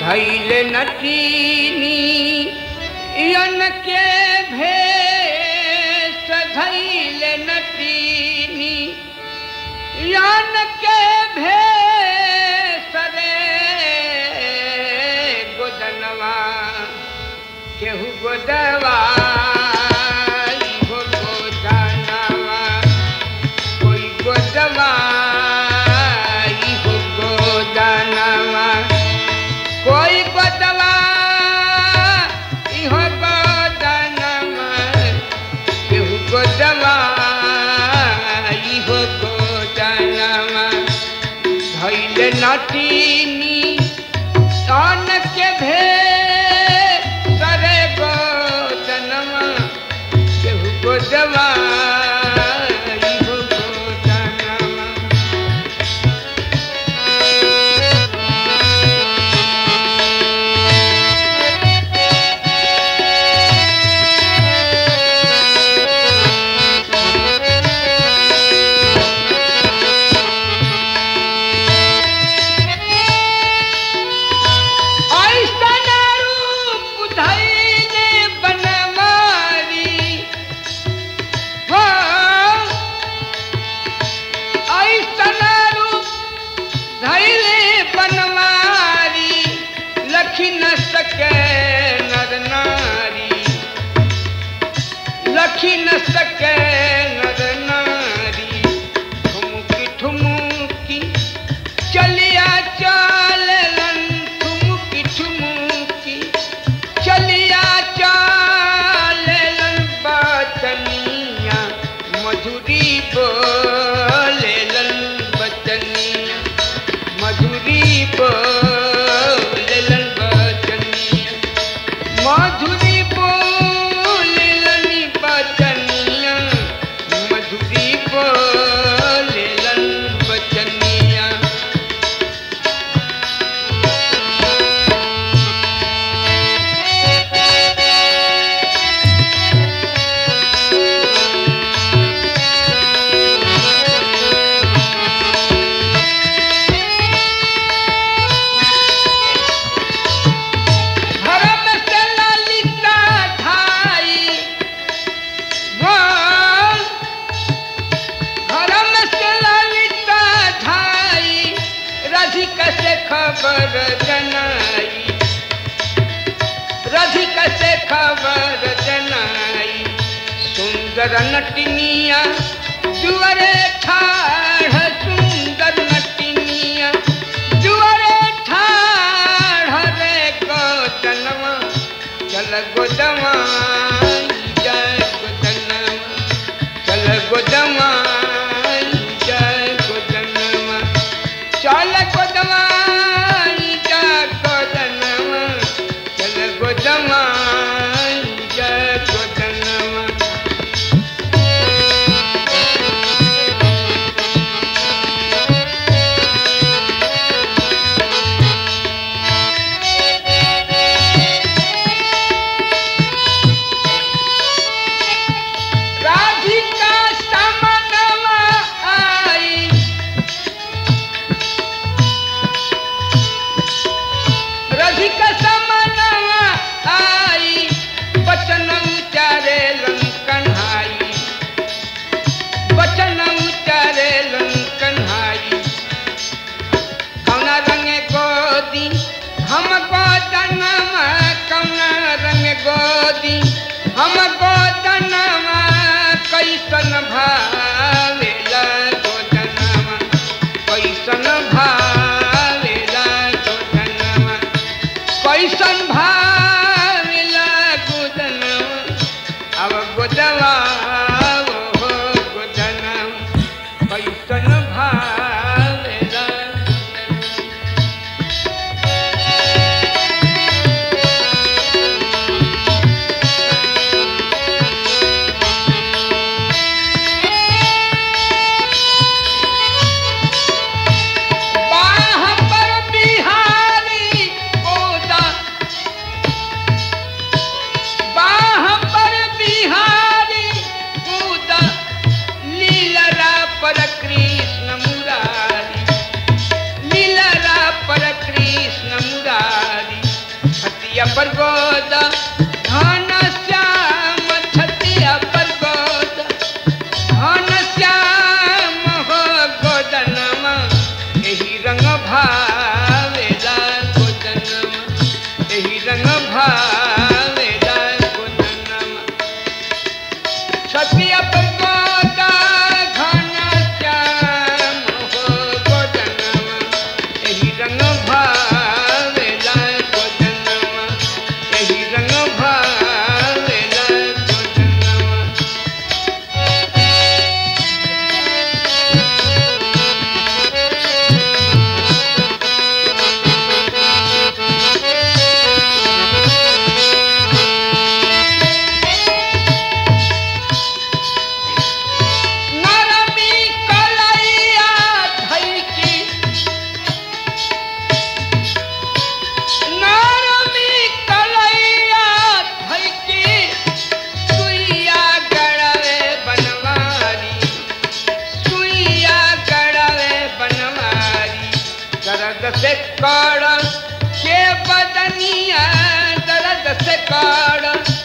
धैल नटीनी यन के भेष धैल नटीनी यन के भेष रे गोदनवा केहू गोदवा हो गोदनवा कोई गोदवा हो गोदनवा कोई गोदवा इहो गोदनवा केहू गोदवा इहो गोदनवा धैल नटीनी तन के भे करे गोदनवा केहू गोदवा इहो गोदनवा ऐसन रूप धैले बनवारी हो ऐसन रूप धैले बनवारी लखी न सके नर नारी लखी न सके नर नारी ठुमकी ठुमकी चलिया चालन ठुमकी ठुमकी चलिया चालन बचनिया मधुरी बोलेलन बचनिया मधुरी बोलेलन बचनिया मधुरी बोलेलन बचनिया मधुरी बोलेलन बचनिया धर्म से ललिता ढाई बोल धर्म से ललिता ढाई रधिक से खबर जनाई रधिक से खबर जनाई सुंदर नटनिया जुअरे ठाढ़ सुंदर नटनिया जुअरे ठाढ़ रे गोदनवा चल गोदवा जय गोदनवा चल गोदवा जय गोदनवा चल गोदवा जय गोदनवा चल गोदवा जय गोदनवा राधिका समनवा आई राधिका समनवा आई बचन उचारे कन्हाई बचन उचारे कन्हाई कौना रंग गोदी हम गोदनमा कौना रंग गोदी हम गोदनमा कैसन भावेला गोदनमा कैसन भावेला गोदनमा कैसन भावेला गोदनमा अब गोदवा हो गोदनमा कैसन भावेला पर गोद घन श्याम छतिया पर गोद घन श्याम हो गोदनमा एही रंग भावेला गोदनमा एही रंग भावेला गोदनमा छतिया पर गोदा घन श्याम हो गोदनमा एही रंग भावेला गोदनमा एही रंग भावेला गोदनमा नरमी कलैया धैकी नरमी कलैया धैकी सुइया गड़वे बनवारी सुइया गड़वे बनवारी दर्द से कड़ के बदनिया दर्द से कड़